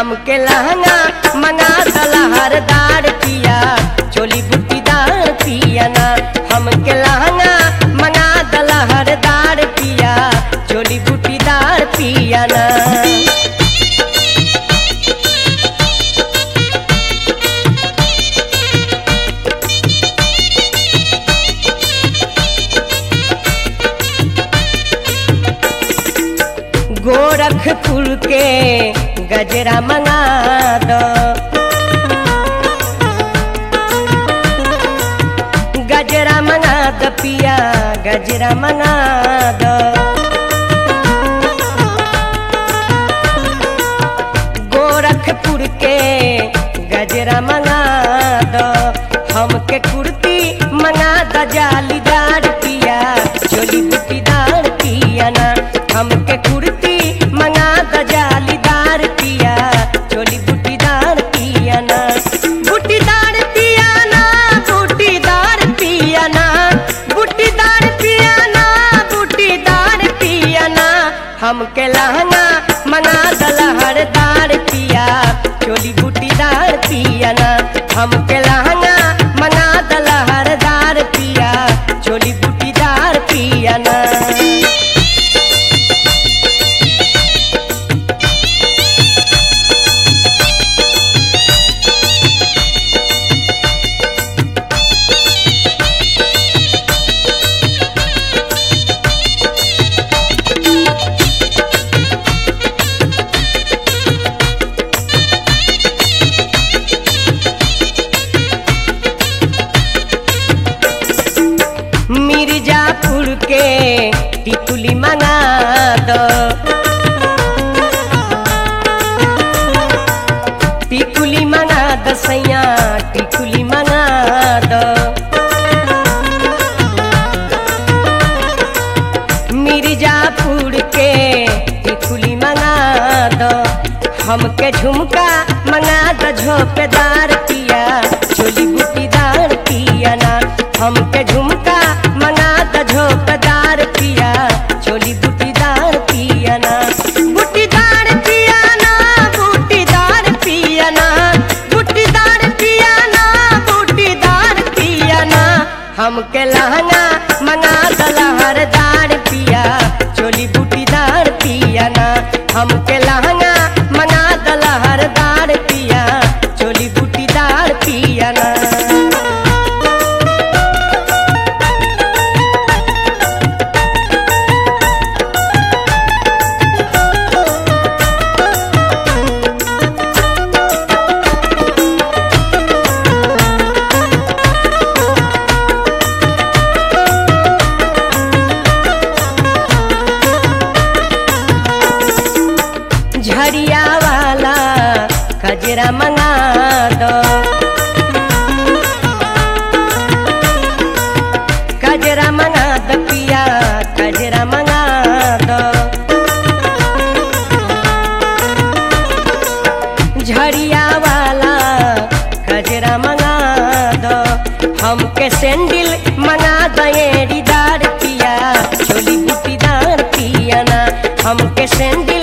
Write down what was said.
हमके लहंगा मंगा दलहरदार पिया चोली बुटीदार पिया ना हमके लहंगा मंगा दलहरदार पिया चोली बुटीदार पिया ना गोरखपुर के गजरा मंगा दो गजरा मंगा दो पिया गजरा मंगा दो गोरखपुर के गजरा मंगा दो हमके कुर्ती मंगा दो जालीदार पिया चोली बुटीदार पिया ना हमके कुर्ती मंगा दो जालीदार पिया चोली बुटीदार पिया ना बुटीदार पिया ना बुटीदार पिया ना बुटीदार पिया ना बुटीदार पिया ना हमके लहंगा मंगा दलहरदार पिया चोली बुटीदार पिया ना हमके लहंगा मंगा दलहरदार पिया चोली बुटीदार पिया ना मिर्जापुर के टिकुली मंगा दो टिकुली मंगा दो सैया टिकुली मंगा दो मिर्जापुर के टिकुली मंगा दो हमके झुमका मंगा दो झोपेदार पिया चोली बुटीदार पिया ना हमके झुमका मंगा दो झोपेदार पिया चोली बुटीदार पिया ना बुटीदार पिया ना बुटीदार पिया ना बुटीदार पिया ना बुटीदार पिया ना हमके लहंगा मंगा दलहरदार पिया चोली बुटीदार पिया ना हमके लहंगा मंगा दलहरदार पिया चोली बुटीदार पिया ना झरिया वाला कजरा मंगा दो कजरा मंगा दो पिया कजरा मंगा दो झरिया वाला कजरा मंगा दो हमके सैंडल मंगा दो एड़ीदार पिया चोली बुटीदार पिया ना हमके सैंडल